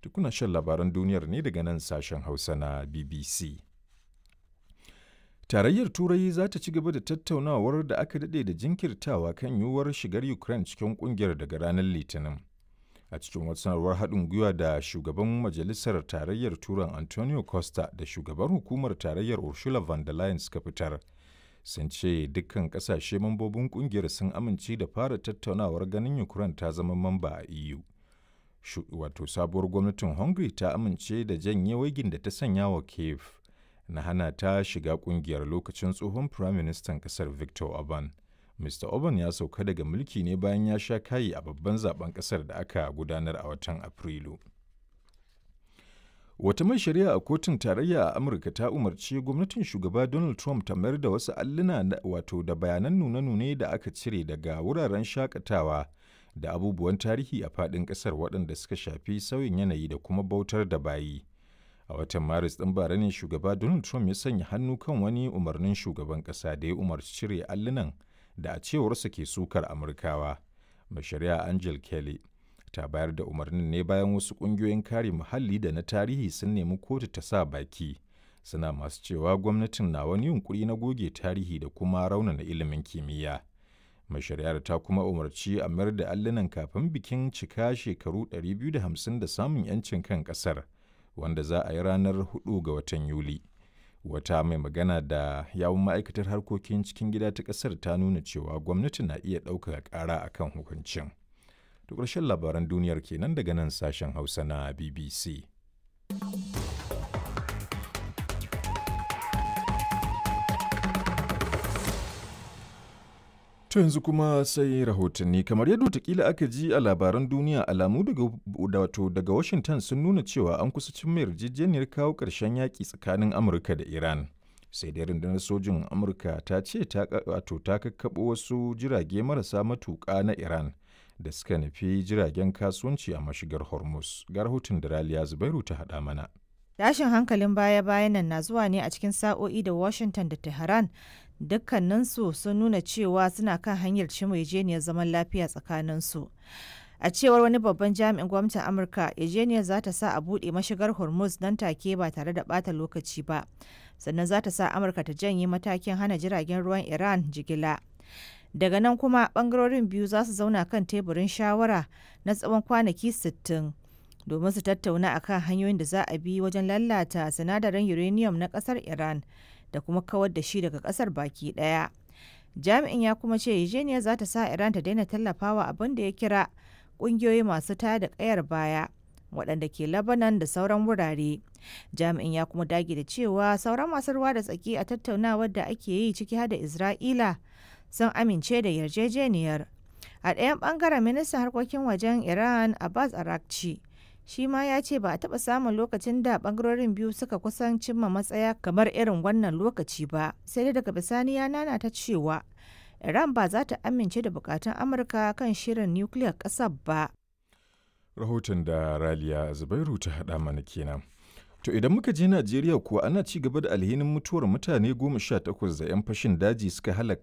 Tukuna shan labaran duniyar ne daga nan sashen Hausa na BBC. Tarayyar Turai za ta ci gaba da tattaunawar da aka daɗe da jinkirtawa kan yiwuwar shigar Ukraine cikin ƙungiyar daga ranar Litinin. A cikin wata sanarwar haɗin gwiwa da shugaban Majalisar Tarayyar Turan Antonio Costa da shugaban hukumar Tarayyar Ursula von der Leyen suka fitar. Sun ce dukkan ƙasashe mambobin ƙungiyar sun amince da fara tattaunawar ganin Ukraine ta zama mamba a EU. Wato sabuwar gwamnatin Hungary ta amince da janye waigin da ta sanya wa Kiev. na hana ta shiga kungiyar lokacin tsohon firaministan kasar Victor Orban. Mr. Orban ya sauka daga mulki ne bayan ya sha kayi a babban zaben kasar da aka gudanar a watan Afrilu. Wata mai shari'a a kotun tarayya a Amurka ta umarci gwamnatin shugaba Donald Trump ta mayar da wasu alluna wato da bayanan nune-nune da aka cire daga wuraren shakatawa da abubuwan tarihi a faɗin ƙasar waɗanda suka shafi sauyin yanayi da kuma bautar da bayi. a watan maris ɗin bara ne shugaba donald trump ya sanya hannu kan wani umarnin shugaban ƙasa da ya umarci cire allunan da a cewarsa ke sukar amurkawa mai shari'a angel kelly ta bayar da umarnin ne bayan wasu ƙungiyoyin kare muhalli da na tarihi sun nemi kotu ta sa baki suna masu cewa gwamnatin na wani yunkuri na goge tarihi da kuma raunana ilimin kimiyya mai shari'ar ta kuma umarci a mayar da allunan kafin bikin cika shekaru 250 da samun 'yancin kan ƙasar. wanda za a yi ranar 4 ga watan Yuli. Wata mai magana da yawun ma'aikatar harkokin cikin gida ta ƙasar ta nuna cewa gwamnati na iya ɗaukaka ƙara a kan hukuncin. Da ƙarshen labaran duniyar kenan daga nan sashen Hausa na BBC. To yanzu kuma sai rahotanni kamar yadda watakila aka ji a labaran duniya alamu daga wato daga Washington sun nuna cewa an kusa cin mai yarjejeniyar kawo ƙarshen yaƙi tsakanin Amurka da Iran. Sai dai rundunar sojin Amurka ta ce ta wato ta kakkaɓo wasu jirage marasa matuƙa na Iran da suka nufi jiragen kasuwanci a mashigar Hormuz. Ga rahoton da Raliya Zubairu ta haɗa mana. Tashin hankalin baya-bayan nan na zuwa ne a cikin sa'o'i da Washington da Tehran dukkaninsu sun nuna cewa suna kan hanyar cimma zaman lafiya tsakaninsu. A cewar wani babban jami'in gwamnatin Amurka, yarjejeniyar za ta sa a buɗe mashigar Hormuz nan take ba tare da ɓata lokaci ba. Sannan za ta sa Amurka ta janye matakin hana jiragen ruwan Iran jigila. Daga nan kuma ɓangarorin biyu za su zauna kan teburin shawara na tsawon kwanaki 60 domin su tattauna akan hanyoyin da za a bi wajen lalata sinadarin uranium na ƙasar Iran. da kuma kawar da shi daga kasar baki daya. Jami'in ya kuma ce Eugenia za ta sa Iran ta daina tallafawa abin da ya kira kungiyoyi masu taya da kayar baya waɗanda ke Lebanon da sauran wurare. Jami'in ya kuma dage da cewa sauran masu ruwa da tsaki a tattaunawar da ake yi ciki har da Isra'ila sun amince da yarjejeniyar. A ɗayan ɓangaren ministan harkokin wajen Iran Abbas Arakci shi ma ya ce ba a taɓa samun lokacin da ɓangarorin biyu suka kusan cimma matsaya kamar irin wannan lokaci ba sai dai daga bisani ya nana ta cewa iran ba za ta amince da bukatun amurka kan shirin nukiliyar ƙasar ba rahoton da raliya zubairu ta haɗa mana kenan to idan muka je najeriya kuwa ana ci gaba da alhinin mutuwar mutane goma sha takwas da 'yan fashin daji suka halaka